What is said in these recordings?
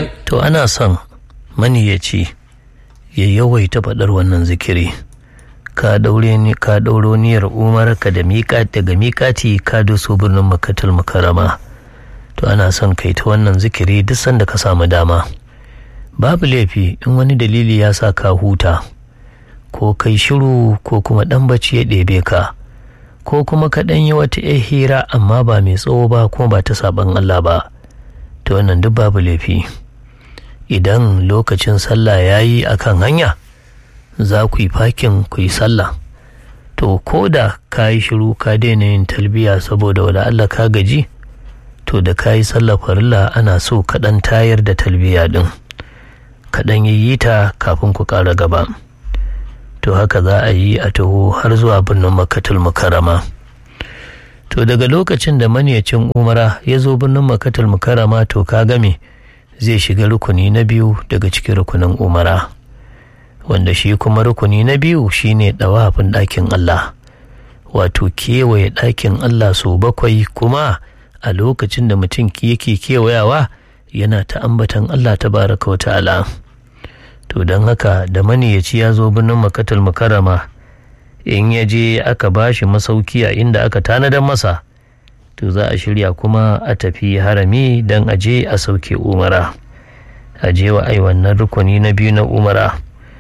to ana son maniyaci ya yawaita faɗar wannan zikiri ka daure ni ka dauro niyyar umar ka da miƙa daga miƙati ka doso birnin makatul mukarrama to ana son kai ta wannan zikiri duk sanda ka samu dama babu laifi in wani dalili ya sa ka huta ko kai shiru ko kuma ɗan bacci ya ɗebe ka ko kuma ka ɗan yi wata ‘yar hira amma ba mai tsawo ba kuma ba ta saɓan Allah ba to wannan duk babu laifi idan lokacin sallah ya yi a kan hanya za ku yi fakin ku yi sallah to ko da ka yi shiru ka daina yin talbiya saboda wala Allah ka gaji to da ka yi sallah farilla ana so kaɗan tayar da talbiya ɗin kaɗan yi ta kafin ku ƙara gaba to haka za a yi a taho har zuwa birnin makatul mukarrama to daga lokacin da maniyacin umara ya zo birnin makatul mukarrama to ka game zai shiga rukuni na biyu daga cikin rukunin umara wanda shi kuma rukuni na biyu shine ɗawafin ɗakin Allah wato kewaye ɗakin Allah sau bakwai kuma a lokacin da mutum yake kewayawa yana ta ambatan Allah ta baraka wa ta'ala to don haka da maniyaci ya zo birnin makatul mukarrama in ya je aka bashi masauki a inda aka tanadar masa to za a shirya kuma a tafi harami don a je a sauke umara a je wa ai wannan rukuni na biyu na umara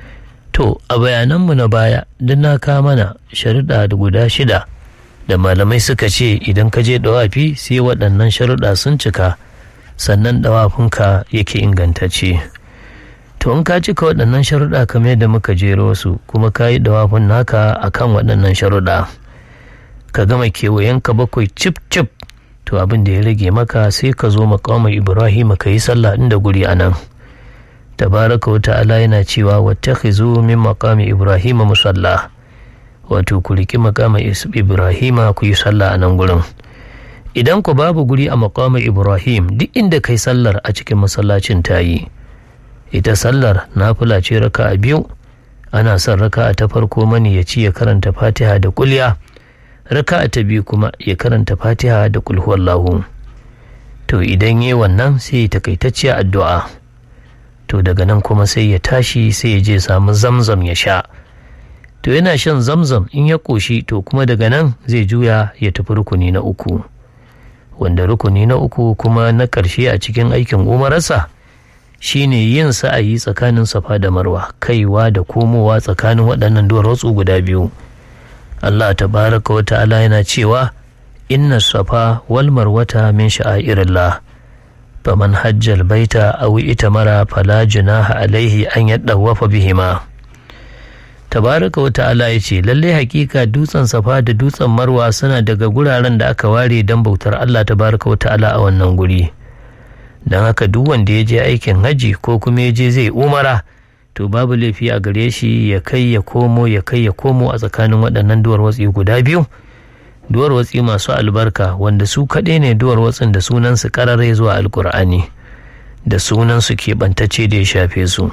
to a bayananmu na baya duk na kawo mana sharuɗa da guda shida da malamai suka ce idan ka je dawafi sai waɗannan sharuɗa sun cika sannan dawafinka yake ingantacce to in ka cika waɗannan sharuɗa kamar yadda muka jero su kuma ka yi dawafin naka akan waɗannan sharuɗa ka gama kewayenka bakwai cip cip to abin da ya rage maka sai ka zo maƙamar ibrahim ka yi sallah inda guri a nan tabaraka wa ta'ala yana cewa wattakhizu min maqami ibrahim musalla wato ku riki maqama ibrahim ku yi sallah a nan gurin idan ku babu guri a maqamar ibrahim duk inda kai sallar a cikin masallacin ta yi ita sallar nafila ce raka a biyu ana son raka ta farko mani ya ci ya karanta fatiha da kulya raka ta biyu kuma ya karanta fatiha da kulhuwallahu to idan yi wannan sai ya takaitacciya addu'a to daga nan kuma sai ya tashi sai ya je samu zamzam ya sha to yana shan zamzam in ya ƙoshi to kuma daga nan zai juya ya tafi rukuni na uku wanda rukuni na uku kuma na ƙarshe a cikin aikin umararsa shine yin sa'ayi tsakanin safa da marwa kaiwa da komowa tsakanin waɗannan duwatsu guda biyu Allah tabaraka wa ta'ala yana cewa inna safa wal marwata min sha'airillah faman hajjal baita aw itamara fala junaha alaihi an yaddawafa bihima tabaraka wa ta'ala ya ce lallai hakika dutsen safa da dutsen marwa suna daga guraren da aka ware don bautar Allah tabaraka wa ta'ala a wannan guri don haka duk wanda ya je aikin haji ko kuma ya je zai umara to babu laifi a gare shi ya kai ya komo ya kai ya komo a tsakanin waɗannan duwar watsi guda biyu duwar watsi masu albarka wanda su kaɗai ne duwar watsin da sunansu ƙarare zuwa alkur'ani da sunansu keɓantacce da ya shafe su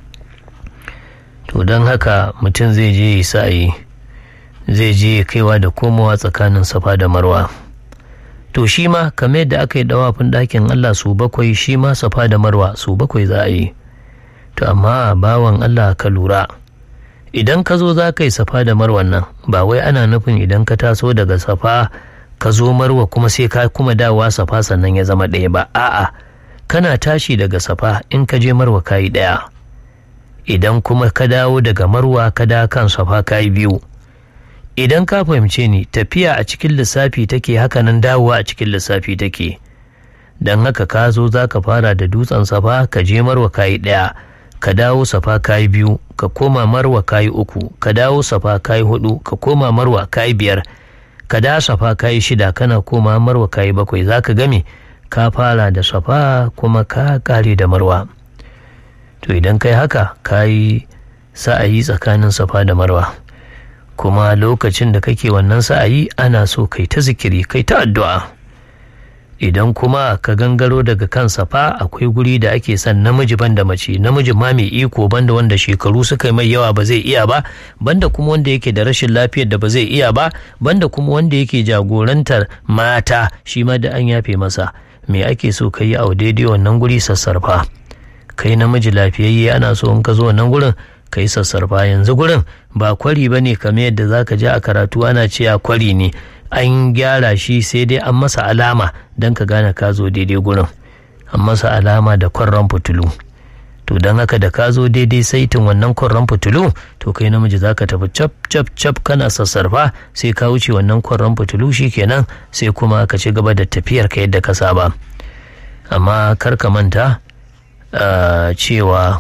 to don haka mutum zai je yi sa'ayi zai je kaiwa da komowa tsakanin safa da marwa to shi ma kamar yadda aka yi dawafin ɗakin allah su bakwai shi ma safa da marwa su bakwai za a yi to amma bawan allah ka lura idan ka zo za ka yi safa da marwan nan ba wai ana nufin idan ka taso daga safa ka zo marwa kuma sai ka kuma dawa safa sannan ya zama ɗaya ba a'a kana tashi daga safa in ka je marwa ka yi ɗaya idan kuma ka dawo daga marwa ka da kan safa ka yi biyu idan ka fahimce ni tafiya a cikin lissafi take hakanan dawowa a cikin lissafi take don haka ka zo za ka fara da dutsen safa ka je marwa ka yi ɗaya ka dawo safa kayi biyu ka koma marwa kayi uku ka dawo safa kayi hudu ka koma marwa kayi biyar ka da safa kayi shida kana koma marwa kayi bakwai za ka game ka fara da safa kuma ka kare da marwa to idan kai haka kayi sa'ayi tsakanin safa da marwa kuma lokacin da kake wannan sa'ayi ana so kai ta zikiri kai ta addu'a idan kuma ka gangaro daga kan safa akwai guri da ake son namiji banda mace namiji ma mai iko banda wanda shekaru suka yi mai yawa ba zai iya ba banda kuma wanda yake da rashin lafiyar da ba zai iya ba banda kuma wanda yake jagorantar mata shi ma da an yafe masa me ake so ka yi a daidai wannan guri sassarfa kai namiji lafiyayye ana so in ka zo wannan gurin ka yi sassarfa yanzu gurin ba kwari ba ne kamar yadda za ka je a karatu ana cewa kwari ne an gyara shi sai dai an masa alama don ka gane ka zo daidai gurin an masa alama da kwarran fitulu to don haka da ka zo daidai saitin wannan kwarran fitulu to kai namiji za ka tafi cap cap cap kana sassarfa sai ka wuce wannan kwarran fitulu kenan sai kuma ka ci gaba da tafiyar ka yadda ka saba amma kar ka manta cewa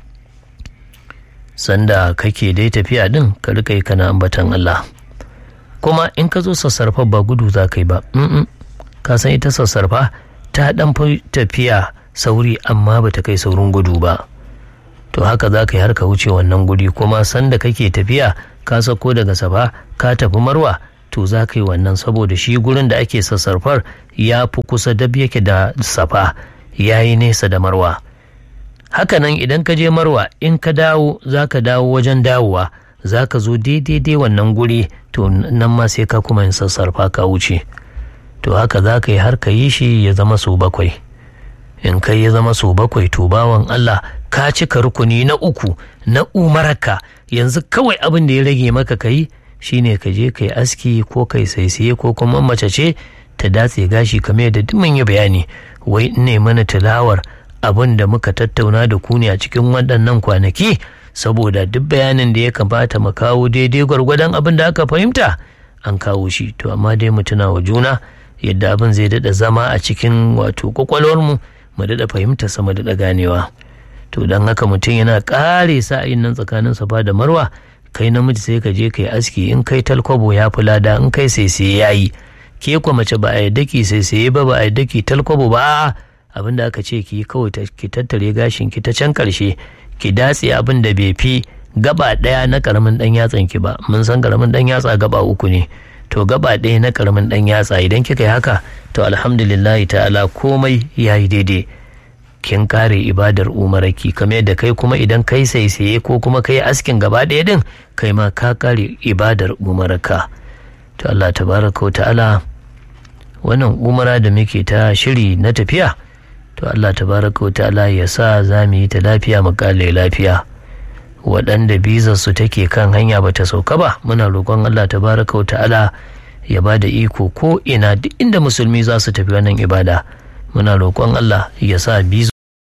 sanda kake dai tafiya din ka rika yi kana ambatan Allah kuma in ka zo sassarfa ba gudu za ka yi ba ka san ita sassarfa ta dan tafiya sauri amma ba ta kai saurin gudu ba to haka za ka yi har ka wuce wannan guri kuma sanda kake tafiya ka sako daga safa ka tafi marwa to za ka yi wannan saboda shi gurin da ake sassarfar ya fi kusa dab yake da safa ya yi nesa da marwa hakanan idan ka je marwa in ka dawo za ka dawo wajen dawowa za ka zo daidai wannan guri to nan ma sai ka kuma yin sassarfa ka wuce to haka za ka yi har ka yi shi ya zama sau bakwai in kai ya zama sau bakwai to bawan Allah ka cika rukuni na uku na umaraka yanzu kawai abin da ya rage maka ka yi shine ka je kai aski ko kai saisaye ko kuma mace ce ta datse gashi kamar yadda duk mun yi bayani wai ne mana tilawar abin da muka tattauna da ku ne a cikin waɗannan kwanaki saboda duk bayanin da ya kamata mu kawo daidai gwargwadon abin da aka fahimta an kawo shi to amma dai mu tuna wa juna yadda abin zai daɗa zama a cikin wato kwakwalwarmu mu daɗa fahimta sa mu daɗa ganewa to don haka mutum yana ƙare sa'ayin nan tsakanin safa da marwa kai namiji sai ka je kai aski in kai talkwabo ya fi lada in kai sai sai ya yi ke kwa mace ba a yadda ki sai sai ba ba a yadda ki talkwabo ba abin da aka ce ki kawai ki tattare gashin ki ta can karshe ki datse abin da bai fi gaba ɗaya na karamin ɗan yatsan ki ba mun san karamin ɗan yatsa gaba uku ne to gaba ɗaya na karamin ɗan yatsa idan kika yi haka to alhamdulillahi ta'ala komai ya yi daidai kin kare ibadar umaraki kamar yadda kai kuma idan kai saisaye ko kuma kai askin gaba ɗaya din kai ma ka kare ibadar umaraka to Allah tabaraka ta'ala wannan umara da muke ta shiri na tafiya to Allah tabaraka ta'ala ya sa za mu yi ta lafiya mu kale lafiya waɗanda bizar su take kan hanya ba ta sauka ba muna roƙon Allah tabaraka ta'ala ya ba da iko ko ina duk inda musulmi za su tafi wannan ibada muna roƙon Allah ya sa bizo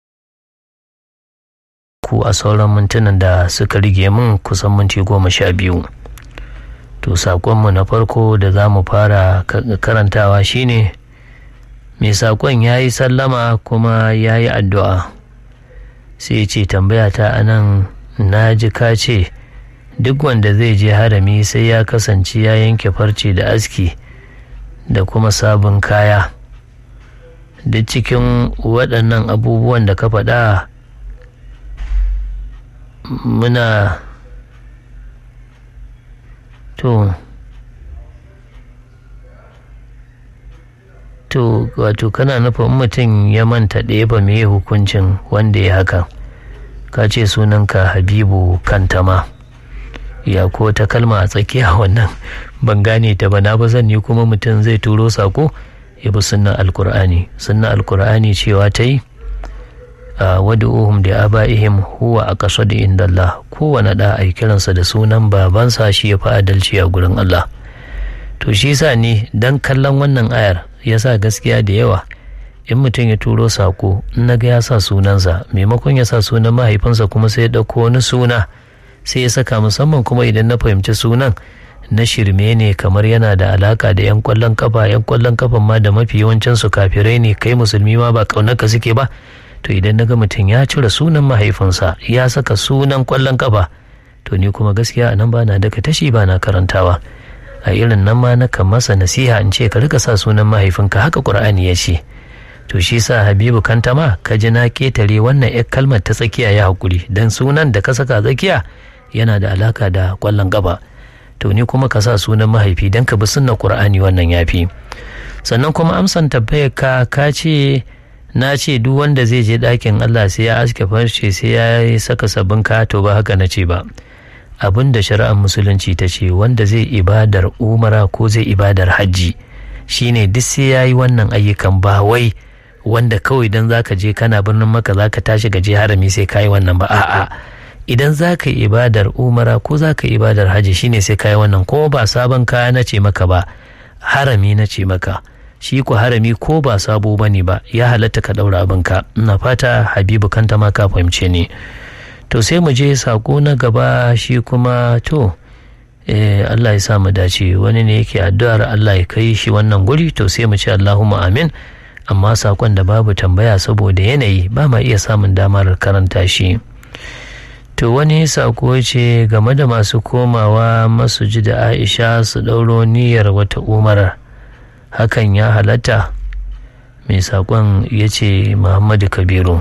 ku a sauran mintunan da suka rige min kusan minti goma sha biyu to saƙonmu na farko da za mu fara karantawa shine mai saƙon ya yi sallama kuma ya yi addu'a sai ce tambaya ta anan na ji ka ce duk wanda zai je harami sai ya kasance ya yanke farce da aski da kuma sabon kaya duk cikin waɗannan abubuwan da ka faɗa muna to to wato kana nufin mutum ya manta ɗaya ba me hukuncin wanda ya haka ka ce sunanka habibu kantama ya ko ta kalma a tsakiya wannan ban gane ta ba na ba zan ni kuma mutum zai turo sako ya bi sunnan alkur'ani sunnan alkur'ani cewa ta yi a wadu'uhum da aba'ihim huwa a ƙasa da indallah kowane da a kiransa da sunan babansa shi ya fi adalci a gurin Allah to shi sa ne dan kallon wannan ayar ya sa gaskiya da yawa in mutum ya turo sako in na ga ya sa sunansa maimakon ya sa sunan mahaifinsa kuma sai ya ɗauko wani suna sai ya saka musamman kuma idan na fahimci sunan na shirme ne kamar yana da alaka da 'yan kwallon kafa 'yan kwallon kafan ma da mafi yawancin su kafirai ne kai musulmi ma ba kaunarka suke ba to idan naga mutum ya cire sunan mahaifinsa ya saka sunan kwallon kafa to ni kuma gaskiya a nan ba na daga tashi ba na karantawa a irin nan ma na kan masa nasiha in ce ka rika sa sunan mahaifinka haka qur'ani ya ce to shi sa habibu kantama ka ji na ketare wannan 'yar kalmar ta tsakiya ya hakuri dan sunan da ka saka tsakiya yana da alaka da kwallon kafa to ni kuma ka sa sunan mahaifi don ka bi sunna qur'ani wannan yafi sannan kuma amsan tabbayar ka ka ce na ce duk wanda zai je ɗakin Allah sai ya aske farce sai ya saka sabbin kaya to ba haka na ce ba abin da shari'ar musulunci ta ce wanda zai ibadar umara ko zai ibadar hajji shine duk sai ya yi wannan ayyukan ba wai wanda kawai idan zaka je kana birnin maka zaka tashi ka je harami sai kayi wannan ba a'a idan zaka yi ibadar umara ko zaka yi ibadar haji shine sai kayi wannan ko ba sabon kaya na ce maka ba harami na ce maka shi ko harami ko ba sabo bane ba ya halatta ka daura abinka ina fata habibu kanta ma ka fahimce ni to sai mu je sako na gaba shi kuma to eh, Allah ya sa mu dace wani ne yake addu'ar Allah ya kai shi wannan guri to sai mu ce Allahumma amin amma sakon da babu tambaya saboda yanayi ba ma iya samun damar karanta shi to wani sako ce game da masu komawa masuji da Aisha su ɗauro niyyar wata umarar hakan ya halatta mai sakon ya ce Muhammadu Kabiru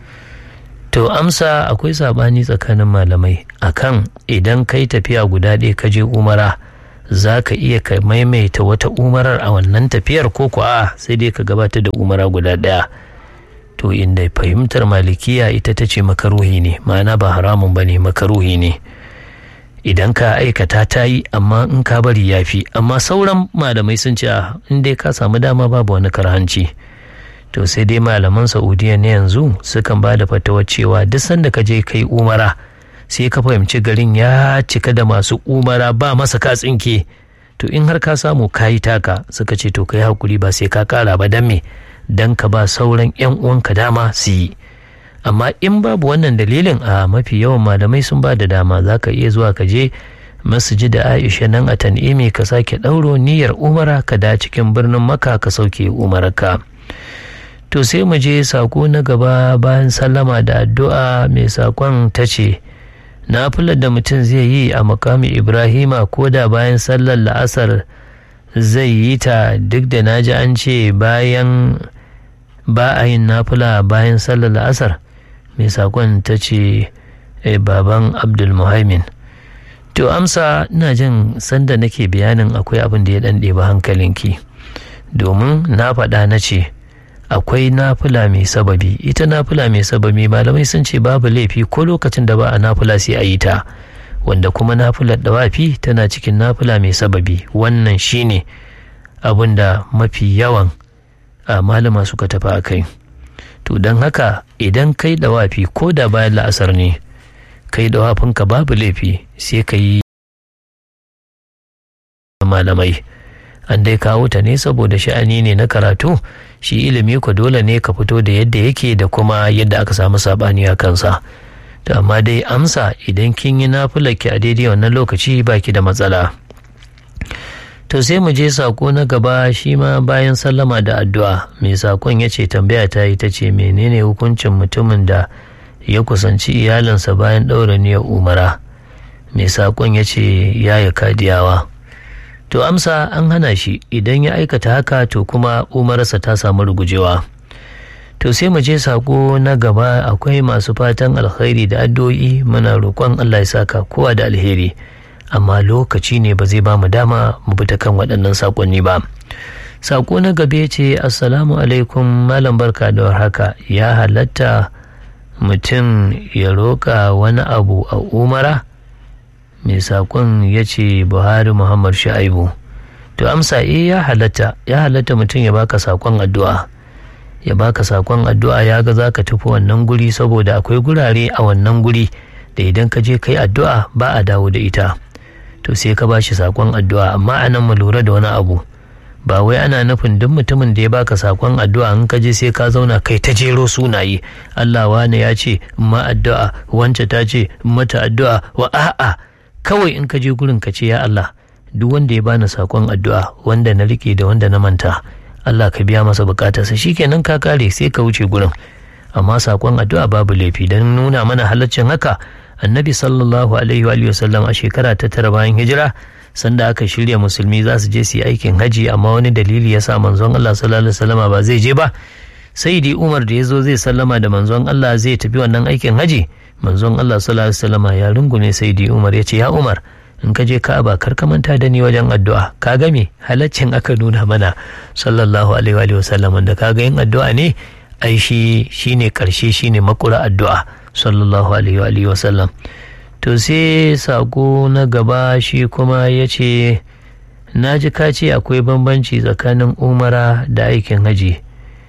To amsa akwai sabani tsakanin malamai akan idan kai tafiya guda ɗaya ka je umara za ka iya ka maimaita wata umarar a wannan tafiyar ko kuwa sai dai ka gabatar da umara guda ɗaya. To inda fahimtar malikiya ita ta ce makaruhi ne ma'ana ba haramun ba ne makaruhi ne. Idan ka aikata ta yi amma in ka bari ya fi amma sauran malamai sun ce in dai ka samu dama babu wani karhanci. to sai dai malaman saudiya na yanzu sukan ba da fatawar cewa duk sanda ka je kai umara sai ka fahimci garin ya cika da masu umara ba masa ka tsinke to in har ka samu kayi taka suka ce to kai hakuri ba sai ka kara ba dan me dan ka ba sauran yan uwanka dama su yi amma in babu wannan dalilin a mafi yawan malamai sun ba da dama za ka iya zuwa ka je masjid da aisha nan a tan'imi ka sake ɗauro niyyar umara ka da cikin birnin maka ka sauke umararka to sai mu je sako na gaba bayan sallama da addu'a mai sakon ta ce nafilar da mutum zai yi a makami ibrahima ko da bayan sallar la'asar zai yi ta duk da na ji an ce bayan ba a yin nafila bayan sallar la'asar mai sakon ta ce baban abdulmuhaimin to amsa ina jin sanda nake bayanin akwai abin da ya ɗan ɗeba hankalinki domin na faɗa na ce akwai nafila mai sababi ita nafila mai sababi malamai sun ce babu laifi ko lokacin da ba a nafila sai a yi ta wanda kuma nafilar dawafi tana cikin nafila mai sababi wannan shine abin da mafi yawan a malama suka tafi a kai to don haka idan kai dawafi ko da bayan la'asar ne kai dawafinka babu laifi sai ka yi malamai an dai kawo ta ne saboda sha'ani ne na karatu shi ilimi ku dole ne ka fito da yadda yake da kuma yadda aka samu sabani a kansa to amma dai amsa idan kin yi ki a daidai wannan lokaci baki da matsala to sai mu je sako na gaba shi ma bayan sallama da addu'a mai sakon ya ce tambaya ta yi ta ce menene hukuncin mutumin da ya kusanci iyalinsa bayan ɗaura niyyar umara mai sakon ya ce ya yi kadiyawa to amsa an hana shi idan ya aikata haka to kuma umarsa ta samu rugujewa to sai mu je sako na gaba akwai masu fatan alkhairi da addu'o'i muna roƙon Allah ya saka kowa da alheri amma lokaci ne ba zai ba mu dama mu bi ta kan waɗannan sakonni ba sako na gabe ce assalamu alaikum malam barka da warhaka ya halatta mutum ya roƙa wani abu a umara mai saƙon ya ce buhari muhammad sha'ibu to amsa eh ya halatta ya halatta mutum ya baka saƙon addu'a ya baka saƙon addu'a ya ga za ka tafi wannan guri saboda akwai gurare a wannan guri da idan ka je kai addu'a ba a dawo da ita to sai ka bashi saƙon addu'a amma anan mu lura da wani abu ba wai ana nufin duk mutumin da ya baka sakon addu'a in ka je sai ka zauna kai ta jero sunaye Allah wane ya ce ma addu'a wance ta ce mata addu'a wa a'a kawai in ka je gurin ka ce ya Allah duk wanda ya bani sakon addu'a wanda na rike da wanda na manta Allah ka biya masa bukatarsa shikenan ka kare sai ka wuce gurin amma sakon addu'a babu laifi don nuna mana halaccin haka annabi sallallahu alaihi wa sallam a shekara ta tara bayan hijira sanda aka shirya musulmi za su je su yi aikin haji amma wani dalili ya sa manzon Allah sallallahu alaihi wasallama ba zai je ba sai dai Umar da ya zo zai sallama da manzon Allah zai tafi wannan aikin haji manzon Allah sallallahu alaihi wasallama ya rungume sai dai Umar ya ce ya Umar in ka je Ka'aba kar ka manta da ni wajen addu'a ka ga me halaccin aka nuna mana sallallahu alaihi wa sallam da kaga yin addu'a ne ai shi shine karshe shine makura addu'a sallallahu alaihi wa sallam to sai sako na gaba shi kuma ya ce na ji ka ce akwai bambanci tsakanin umara da aikin haji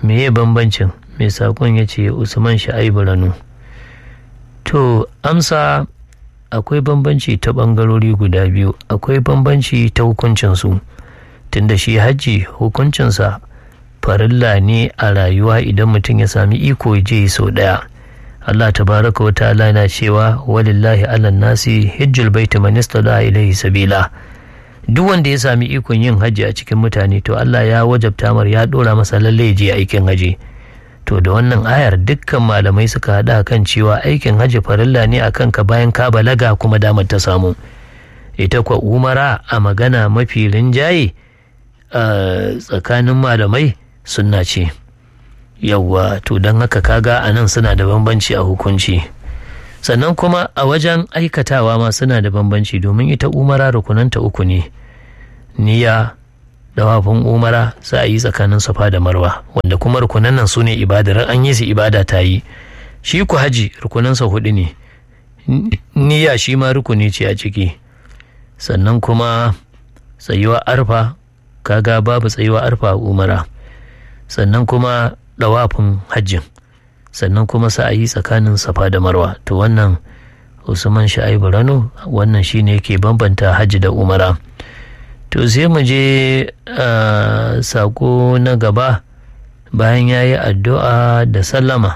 meye bambancin mai sakon ya ce usman sha'ibu ranu to amsa akwai bambanci ta ɓangarori guda biyu akwai bambanci ta hukuncinsu tunda shi hajji hukuncinsa farilla ne a rayuwa idan mutum ya sami iko je sau ɗaya Allah tabaraka wa ta'ala na cewa walillahi ala nasi hijjul baiti man istada ilaihi sabila duk wanda ya sami ikon yin hajji a cikin mutane to Allah ya wajabta mar ya dora masa lalle je aikin haji to da wannan ayar dukkan malamai suka haɗa kan cewa aikin hajji farilla ne akan ka bayan ka balaga kuma damar ta samu ita kwa umara a magana mafi rinjaye tsakanin malamai sunna ce yawwa to don haka kaga a nan suna da bambanci a hukunci sannan kuma a wajen aikatawa ma suna da bambanci domin ita umara rukunanta uku ne niyya dawafin umara za a yi tsakanin safa da marwa wanda kuma rukunan nan su ne ibadar an yi su ibada ta yi shi ku haji rukunansa hudu ne niyya shi ma rukuni ce a ciki sannan kuma tsayuwa arfa kaga babu tsayuwa arfa a umara sannan kuma dawafin hajjin sannan kuma sa'ayi tsakanin safa da marwa to wannan usman sha'ibu rano wannan shine yake bambanta hajji da umara to sai mu je sako na gaba bayan ya yi addu'a da sallama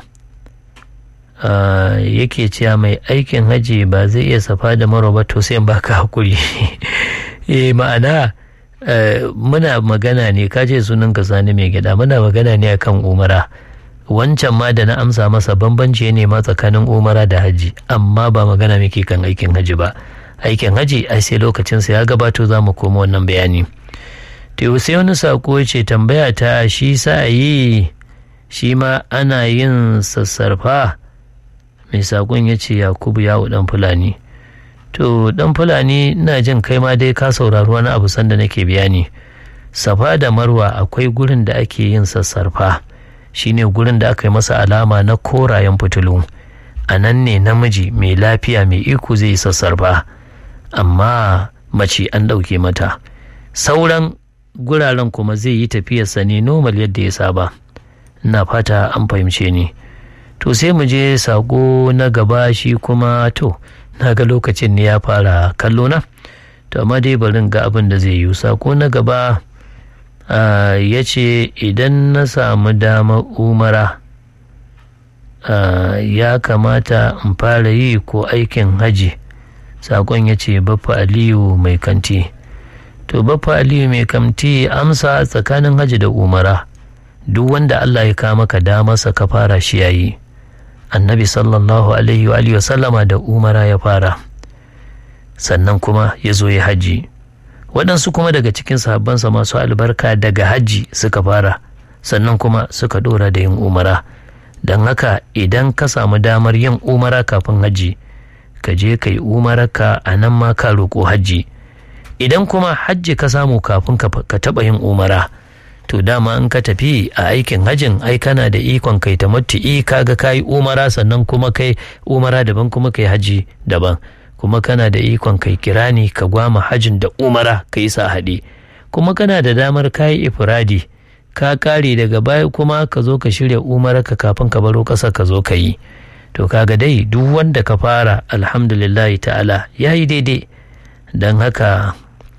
yake cewa mai aikin hajji ba zai iya safa da marwa ba to sai baka hakuri eh ma'ana muna magana ne ka ce sunan ka sani mai gida muna magana ne akan umara wancan ma da na amsa masa bambanci ne ma tsakanin umara da haji amma ba magana muke kan aikin haji ba aikin haji ai sai lokacin sa ya gabato za mu koma wannan bayani to sai wani sako ce tambaya ta shi sa yi shi ma ana yin sassarfa mai sakon ya ce yakubu yawo dan fulani to dan fulani ina jin kai ma dai ka saurari wani abu sanda nake bayani safa da marwa akwai gurin da ake yin sassarfa shine gurin da aka yi masa alama na korayen fitilu a nan ne namiji mai lafiya mai iko zai yi sassarfa amma mace an ɗauke mata sauran guraren kuma zai yi tafiyarsa ne normal yadda ya saba ina fata an fahimce ni to sai mu je sako na gaba shi kuma to na ga lokacin ne ya fara kallo na to amma dai barin ga abin da zai yi sako na gaba ya ce idan na samu damar umara ya kamata in fara yi ko aikin haji sakon ya ce baffa aliyu mai kanti to baffa aliyu mai kanti amsa tsakanin haji da umara duk wanda allah ya kama ka damarsa ka fara shi yayi annabi sallallahu alaihi wa sallama da umara ya fara sannan kuma ya zo ya hajji waɗansu kuma daga cikin sahabbansa masu albarka daga hajji suka fara sannan kuma suka ɗora da yin umara don haka idan ka samu damar yin umara kafin hajji ka je ka yi umararka a nan ma ka roƙo hajji idan kuma hajji ka samu kafin ka taɓa yin umara to dama in ka tafi a aikin hajjin ai kana da ikon kai ta matu'i kaga kayi umara sannan kuma kai umara daban kuma kai haji daban kuma kana da ikon kai kirani ka gwama hajjin da umara ka yi sa haɗe kuma kana da damar kayi ifradi ka kare daga baya kuma ka zo ka shirya umara ka kafin ka baro ƙasa ka zo ka yi to kaga dai duk wanda ka fara alhamdulillah ta'ala ya yi daidai don haka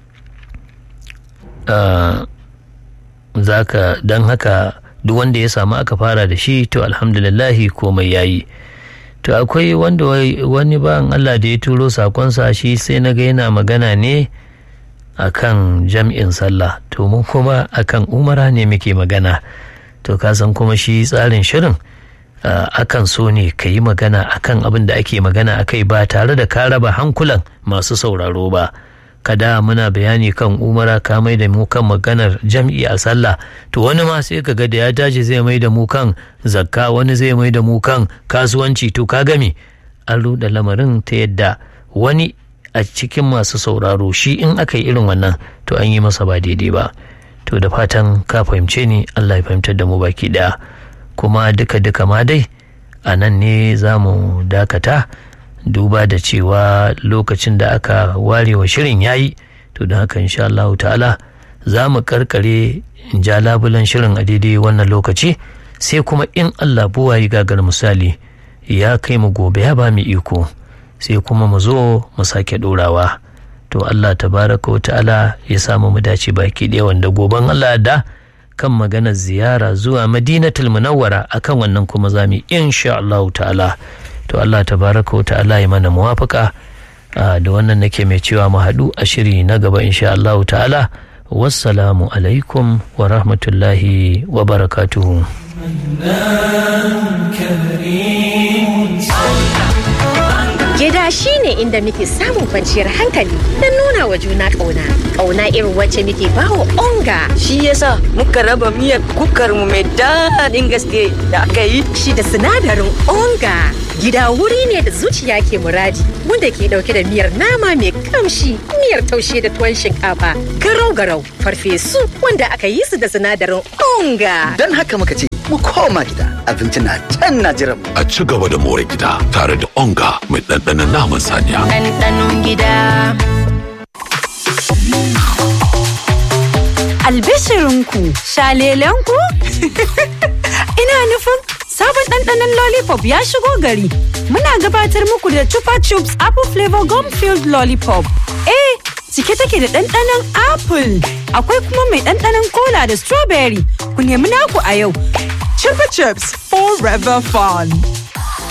zaka don haka duk wanda ya samu aka fara da shi to alhamdulillahi komai yayi to akwai wanda wani bayan Allah da ya turo sakonsa shi sai na ga yana magana ne akan jam'in sallah to mun kuma akan umara ne muke magana to ka san kuma shi tsarin shirin akan so ne ka yi magana akan abin da ake magana akai ba tare da ka raba hankulan masu sauraro ba kada muna bayani kan umara ka mai da mu kan maganar jam'i a sallah to wani ma sai ka ga da ya tashi zai mai da mu kan zakka wani zai mai da mu kan kasuwanci to ka gami an ruɗa lamarin ta yadda wani a cikin masu sauraro shi in aka yi irin wannan to an yi masa ba daidai ba to da fatan ka fahimce ni Allah ya fahimtar da mu baki daya kuma duka duka ma dai a nan ne za mu dakata duba da cewa lokacin da aka ware wa shirin yayi to don haka insha Allah ta'ala za mu karkare in ja labulan shirin a daidai wannan lokaci sai kuma in allah buwayi gagar misali ya kai mu gobe ya ba mu iko sai kuma mu zo mu sake ɗorawa to allah tabaraka wa ta'ala ya samu mu dace baki ɗaya wanda goben allah da kan maganar ziyara zuwa madinatul munawwara akan wannan kuma zami insha Allah ta'ala to Allah tabaraka wa ta'ala ya mana muwafaka da wannan nake mai cewa mu haɗu a shiri na gaba insha Allah ta'ala wassalamu alaikum wa rahmatullahi wa barakatuhu Gida shi ne inda muke samun kwanciyar hankali don nuna wa juna ƙauna. Ƙauna irin wacce muke bawa onga. Shi yasa muka raba miyar kukar mu mai daɗin gaske da aka yi. Shi da sinadarin onga. Gida wuri ne da zuciya ke muradi wanda ke ɗauke da miyar nama mai kamshi, miyar taushe da tuwon shinkafa, garau-garau, farfesu wanda aka yi su da sinadarin onga. Don haka muka ce mu koma gida abinci na can na jiran A ci gaba da more gida tare da onga mai ɗanɗanon naman saniya. Ɗanɗanon gida. Albishirinku, shalelenku? Ina nufin sabon ɗanɗanon lollipop ya shigo gari. Muna gabatar muku da Chupa Chups Apple Flavor Gum Filled Lollipop. Eh, cike take da ɗanɗanon apple. Akwai kuma mai ɗanɗanon cola da strawberry. Ku nemi naku a yau. Chupa Chups Forever Fun.